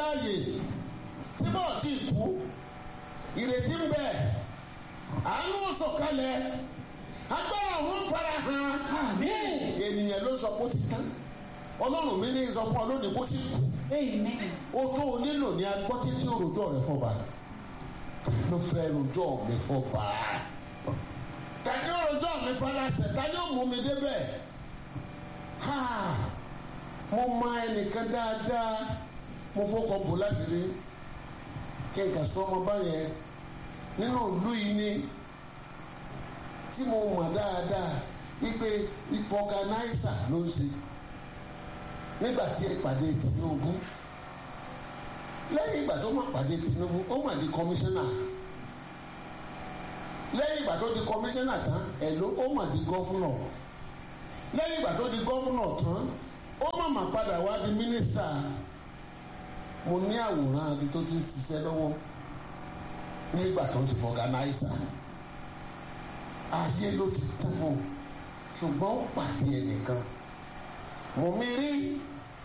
láàyè tí bọ́ọ̀ tí kú ìrètí ń bẹ àánú sọ̀kalẹ̀ agbára òun fara hàn Amen. ènìyàn ló sọ pé ó ti tán ọlọ́run mi ní sọ fún ọ lónìí kó sì kú Amen. ó tó o nílò ní agbọ́ títí òròjọ́ rẹ fọba ló fẹ́ rojọ́ mi fọba tàbí òròjọ́ mi faraṣẹ tàbí ó mú mi débẹ̀ ha mo mọ ẹnìkan dáadáa mo fọkọ bò láti rí kí n kà sọ ọmọ báyẹn nínú ìlú yìí ni tí mo mọ̀ dáadáa wípé ipò ọ̀gánáísà ló ń ṣe nígbà tí ìpàdé Tinubu lẹ́yìn ìgbà tó máa pàdé Tinubu ó mà di kọmíṣánná lẹ́yìn ìgbà tó di kọmíṣánná tán ẹ̀ ló ó mà di gọ́fúnà lẹ́yìn ìgbà tó di gọ́fúnà tán ó mà mà padà wá di mínísítà mo ní àwòrán abi tó ti ń ṣiṣẹ́ lọ́wọ́ nígbà tó ti fọ̀gánáísà ayé ló ti tán fún un ṣùgbọ́n ó pàdé ẹnìkan mo mi rí